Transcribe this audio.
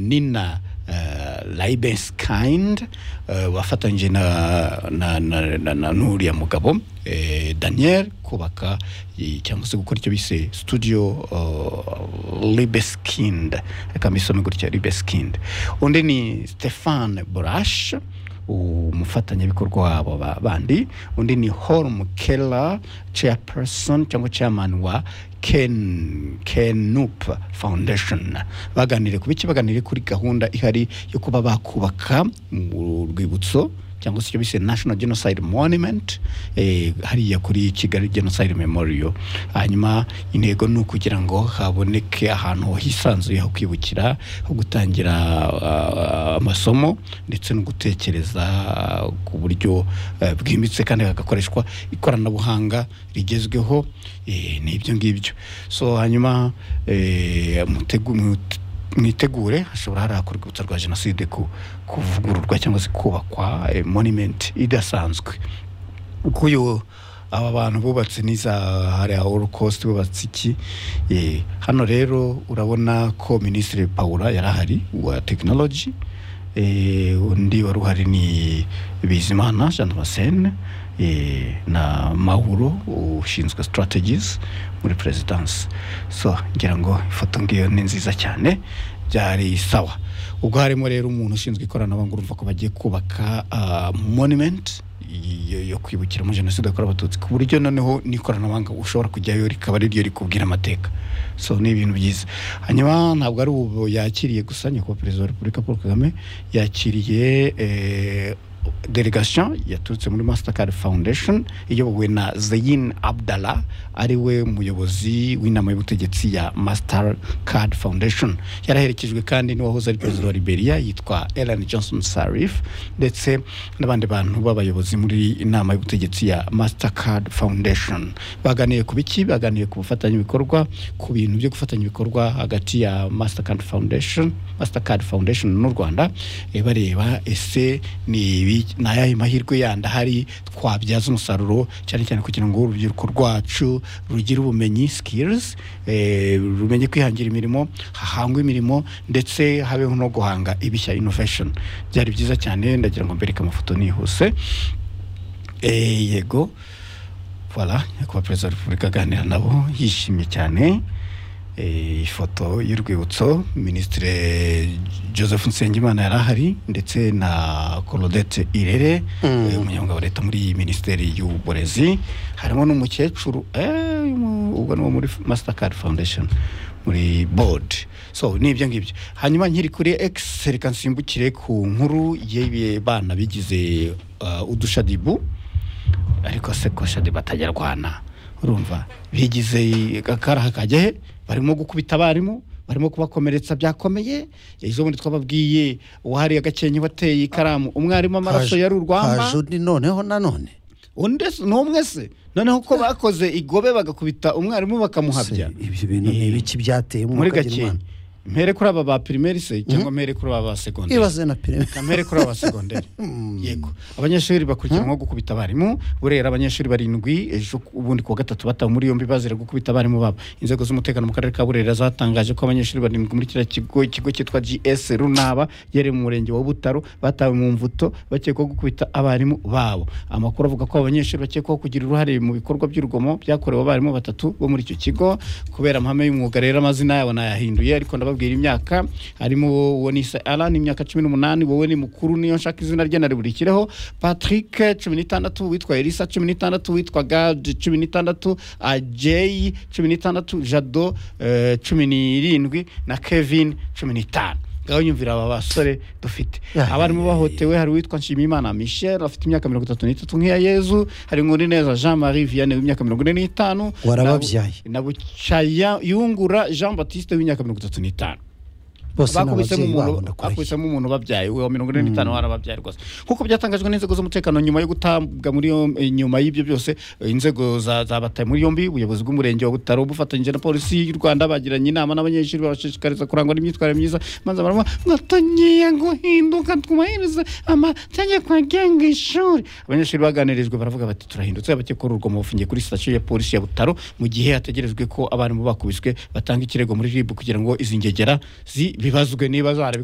Nina uh, Libeskind uh, wafatanyije na, na, na, na, na n'uriya mugabo eh, Daniel kubaka eh, cyangwa se gukora icyo bise studio uh, Libeskind kama isome gutya Libeskind undi ni Stefan Borash umufatanyabikorwa wabo ba- bandi undi ni Holm Keller chairperson cyangwa chairman wa Ken Kenup Foundation baganiriye ku biki baganiriye kuri gahunda ihari yo kuba bakubaka mu rwibutso cyangwa se icyo bise National Genocide Monument eh, hariya kuri Kigali Genocide Memorial hanyuma intego ni ukugira ngo haboneke ahantu hisanzuye ho kwibukira ho gutangira ah, amasomo ndetse no gutekereza ah, ku buryo eh, bwimbitse kandi hagakoreshwa ikoranabuhanga rigezweho eh, ni ibyo ngibyo so hanyuma eh, mutegu- mut- mwitegure hashobora harakorwa urwibutso rwa jenoside ku- kuvugururwa cyangwa se kubakwa eh, monument idasanzwe kuyu aba bantu bubatse n'iza hariya holocaust bubatse iki Eh, hano rero urabona ko minisitiri paula yari ahari wa tekinoloji undi wari uhari ni bizimana jean damascene eh, na mahuro ushinzwe strategies muri perezidansi so ngira ngo ifoto ngiyo ni nziza cyane byari sawa ubwo harimo rero umuntu ushinzwe ikoranabuhanga urumva ko bagiye kubaka ah, monument yo, yo kwibukiramo jenoside yakorewe abatutsi ku buryo noneho n'ikoranabuhanga ushobora kujyayo rikaba ari ryo rikubwira amateka so ni ibintu byiza hanyuma ntabwo ari ubu yakiriye gusa nyakubahwa perezida wa repubulika paul kagame yakiriye eh, delegation yaturutse muri mastercard foundation iyobowe na zeyin abdallah ari we muyobozi w'inama y'ubutegetsi ya mastercard foundation yaraherekejwe kandi n'uwahoze ari perezida wa liberia yitwa ellen johnson sarif ndetse n'abandi bantu b'abayobozi muri inama y'ubutegetsi ya mastercard foundation baganiye ku biki baganiye ku bufatanyabikorwa ku bintu byo gufatanya ibikorwa hagati ya mastercard foundation mastercard foundation n'u rwanda eh, bareba ese ni ibi- ni ayahe mahirwe yandi ahari twabyaza umusaruro cyane cyane kugira ngo urubyiruko rwacu rugire ubumenyi skills eh, rumenye kwihangira imirimo hahangwe imirimo ndetse habeho no guhanga ibishya innovation byari byiza cyane ndagira ngo mbereke amafoto nihuse Eh, yego voilà nyakubahwa perezida wa repubulika aganira nabo yishimye cyane Eh, ifoto y'urwibutso minisitiri joseph nsengimana yari ahari ndetse na colodette irere Mm. eh, umunyamabanga wa leta muri minisiteri y'uburezi harimo n'umukecuru eh, mu- ubwo ni uwo muri mastercard foundation muri board so ni ibyo ngibyo hanyuma nkiri kuri x reka nsimbukire ku nkuru y'ibana bigize uh, udushadibu ariko se ko shade batajyarwana urumva bigize akaraha kajya he barimo gukubita abarimu barimo kubakomeretsa byakomeye ejo bundi twababwiye uwahariye agakenke wateye ikaramu umwarimu amaraso Haje- yari urwamba haje undi noneho nanone undi se- ni umwe se noneho ko bakoze igobe bagakubita umwarimu bakamuhabya Se, ibyo bintu ni ibiki byateye muri umwuka gakenke mpere kuri aba ba primaire se cyangwa mpere kuri aba ba segonderi ibaze na perezida kamere kuri aba segonderi yego abanyeshuri bakurikiranyweho gukubita abarimu burera abanyeshuri barindwi ejo ku- ubundi ku wa gatatu batawe muri yombi bazira gukubita abarimu babo inzego z'umutekano mu karere ka burera zatangaje ko abanyeshuri barindwi muri kiriya kigo ikigo cyitwa gs runaba yere mu murenge wa butaro batawe mu mvuto bakekwaho gukubita abarimu babo amakuru avuga ko abo banyeshuri bakekwaho kugira uruhare mu bikorwa by'urugomo byakorewe abarimu batatu bo muri icyo kigo kubera amahame y'umwuga rero amazina yabo nayahinduye ariko ndababwira imyaka harimo uwo ni isa alan imyaka cumi n'umunani wowe ni mukuru niyo nshaka izina rye nariburikireho patrick cumi n'itandatu witwa elisa cumi n'itandatu witwa gad cumi n'itandatu ajay cumi n'itandatu jado eh, cumi n'irindwi na kevin cumi n'itanu ngaho nyumvira aba basore dufite Ya, abarimu ya, ya, ya. bahotewe hari uwitwa nshimiyimana michel afite imyaka mirongo itatu n'itatu nk'iya yezu hari neza jean marie vianney w'imyaka mirongo ine n'itanu warababyaye na bucaya yungura jean batiste w'imyaka mirongo itatu n'itanu bose ni bakubisemo ababyeyi umuntu babo ndakurahira bakubisemo umuntu babyaye uwa mirongo ine n'itanu warababyaye rwose nk'uko byatangajwe n'inzego z'umutekano nyuma yo gutabwa muri yom- eh, nyuma y'ibyo byose eh, inzego za- zabataye muri yombi ubuyobozi bw'umurenge wa butaro bufatanyije na polisi y'u rwanda bagiranye inama n'abanyeshuri babashishikariza kurangwa n'imyitwarire myiza maze barama mwatangiye guhinduka twubahiriza amategeko agenga ishuri abanyeshuri baganirijwe baravuga bati turahindutse abakekwaho urugomo bafungiye kuri sitasiyo ya polisi ya butaro mu gihe hategerejwe ko abarimu bakubiswe batanga ikirego muri rib kugira ngo izi ngegera zi- bibazwe niba zarabikoze